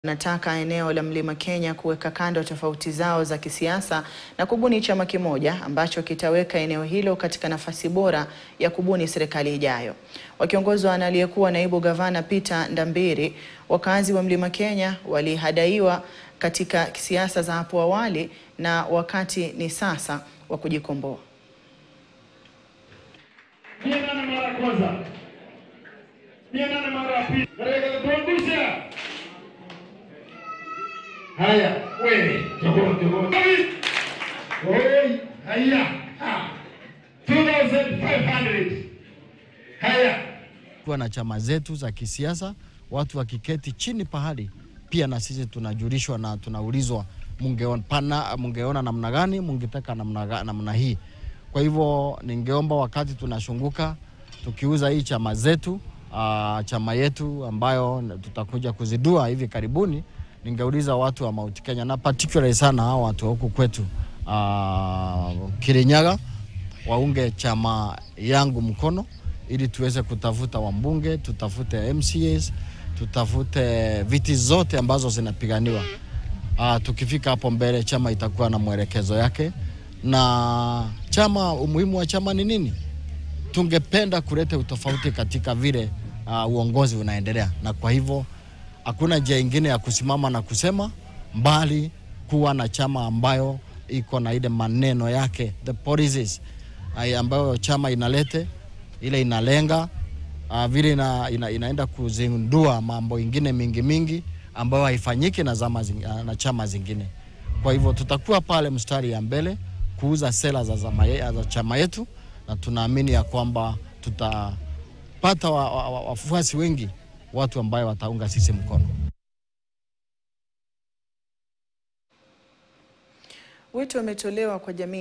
Nataka eneo la Mlima Kenya kuweka kando tofauti zao za kisiasa na kubuni chama kimoja ambacho kitaweka eneo hilo katika nafasi bora ya kubuni serikali ijayo. Wakiongozwa na aliyekuwa naibu gavana Peter Ndambiri, wakazi wa Mlima Kenya walihadaiwa katika siasa za hapo awali na wakati ni sasa wa kujikomboa. Mia nane mara ya kwanza, mia nane mara ya pili, katika kuangusha haya. Wewe jogoo jogoo, oi, haya ha 2500 haya kuwa na chama zetu za kisiasa, watu wakiketi chini pahali, pia na sisi tunajulishwa na tunaulizwa, mungeona pana, mungeona namna gani, mungetaka namna, ga- namna hii. Kwa hivyo ningeomba wakati tunashunguka tukiuza hii chama zetu uh, chama yetu ambayo tutakuja kuzidua hivi karibuni, ningeuliza watu wa Mount Kenya na particularly sana hao watu wa huku kwetu uh, Kirinyaga waunge chama yangu mkono ili tuweze kutafuta wambunge, tutafute MCAs, tutafute viti zote ambazo zinapiganiwa. Uh, tukifika hapo mbele chama itakuwa na mwelekezo yake, na chama, umuhimu wa chama ni nini? Tungependa kuleta utofauti katika vile uh, uongozi unaendelea, na kwa hivyo hakuna njia ingine ya kusimama na kusema mbali kuwa na chama ambayo iko na ile maneno yake the policies uh, ambayo chama inalete ile inalenga uh, vile ina, ina, inaenda kuzindua mambo ingine mingi mingi ambayo haifanyiki na, zama zing, uh, na chama zingine. Kwa hivyo tutakuwa pale mstari ya mbele kuuza sera za, zama ye, za chama yetu na tunaamini ya kwamba tutapata wafuasi wa, wa, wafuasi wengi, watu ambayo wataunga sisi mkono. Wito umetolewa kwa jamii